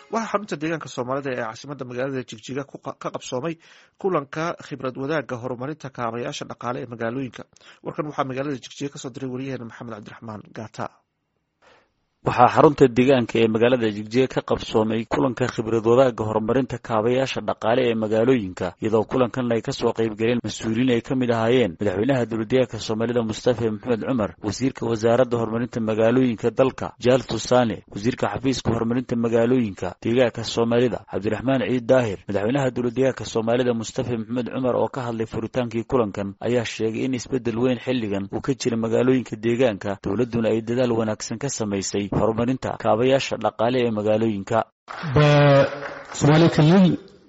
waxaa xarunta deegaanka soomaalida ee caasimada magaalada jigjiga ka qabsoomay kulanka khibrad wadaagga horumarinta kaabayaasha dhaqaale ee magaalooyinka warkan waxaa magaalada jigjiga kasoo diray wariyaheena maxamed cabdiraxmaan gaata waxaa xarunta deegaanka ee magaalada jigjiga ka qabsoomay kulanka khibrad wadaagga horumarinta kaabayaasha dhaqaale ee magaalooyinka iyadoo kulankan ay kasoo qaybgaleen mas-uuliyiin ay ka mid ahaayeen madaxweynaha dowladdeegaanka soomaalida mustafa maxamed cumar wasiirka wasaaradda horumarinta magaalooyinka dalka jaal tusaane wasiirka xafiiska horumarinta magaalooyinka deegaanka soomaalida cabdiraxmaan ciid daahir madaxweynaha dowladdeegaanka soomaalida mustafa maxamed cumar oo ka hadlay furitaankii kulankan ayaa sheegay in isbeddel weyn xilligan uu ka jira magaalooyinka deegaanka dowladduna ay dadaal wanaagsan ka samaysay horumarinta kaabayaasha dhaqaale ee magaalooyinka በሶማሌ ክልል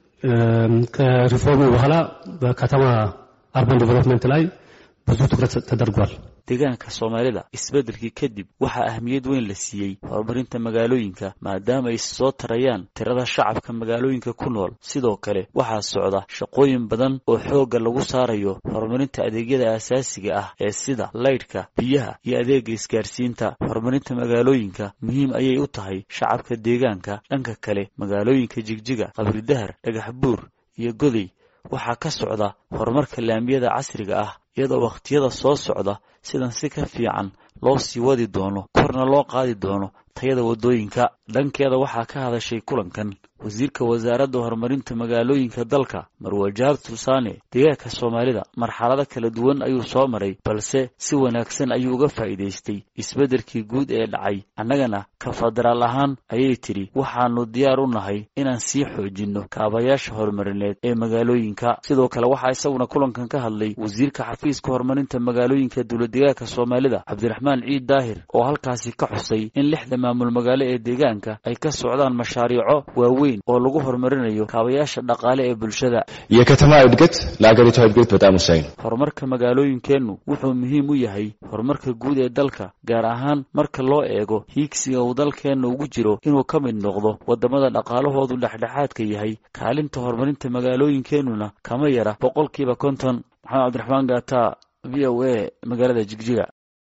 ከሪፎርሙ በኋላ በከተማ አርባን ዴቨሎፕመንት ላይ ብዙ ትኩረት ተደርጓል። deegaanka soomaalida isbeddelkii kadib waxaa ahmiyad weyn la siiyey horumarinta magaalooyinka maadaama ay soo tarayaan tirada shacabka magaalooyinka ku nool sidoo kale waxaa socda shaqooyin badan oo xoogga lagu saarayo horumarinta adeegyada aasaasiga ah ee sida laydhka biyaha iyo adeega isgaarsiinta horumarinta magaalooyinka muhiim ayay u tahay shacabka deegaanka dhanka kale magaalooyinka jigjiga qabridahar dhagax buur iyo goday waxaa ka socda horumarka laamiyada casriga ah iyadoo wakhtiyada soo socda sidan si ka fiican loo sii wadi doono korna loo qaadi doono tayada waddooyinka dhankeeda waxaa ka hadashay kulankan wasiirka wasaaradda horumarinta magaalooyinka dalka marwajaar tusaane deegaanka soomaalida marxalado kala duwan ayuu soo maray balse si wanaagsan ayuu uga faa'iidaystay isbeddelkii guud ee dhacay annagana ka federaal ahaan ayay tidhi waxaannu diyaar u nahay inaan sii xoojinno kaabayaasha horumarineed ee magaalooyinka sidoo kale waxaa isaguna kulankan ka hadlay wasiirka xafiiska horumarinta magaalooyinka dowladdeegaanka soomaalida cabdiraxmaan ciid daahir oo halkaasi ka xusay in lixda maamul magaalo ee deegaanka ay ka socdaan mashaariico waaweyn oo lagu horumarinayo kaabayaasha dhaqaale ee bulshada የከተማ እድገት ለአገሪቷ እድገት በጣም ወሳኝ ነው። horumarka magaalooyinkeennu wuxuu muhiim u yahay horumarka guud ee dalka gaar ahaan marka loo eego hiigsiga uu dalkeenna ugu jiro inuu ka mid noqdo waddamada dhaqaalahoodu dhexdhexaadka yahay kaalinta horumarinta magaalooyinkeennuna kama yara boqolkiiba konton maxamed cabdiraxmaan gaata v o a magaalada jigjiga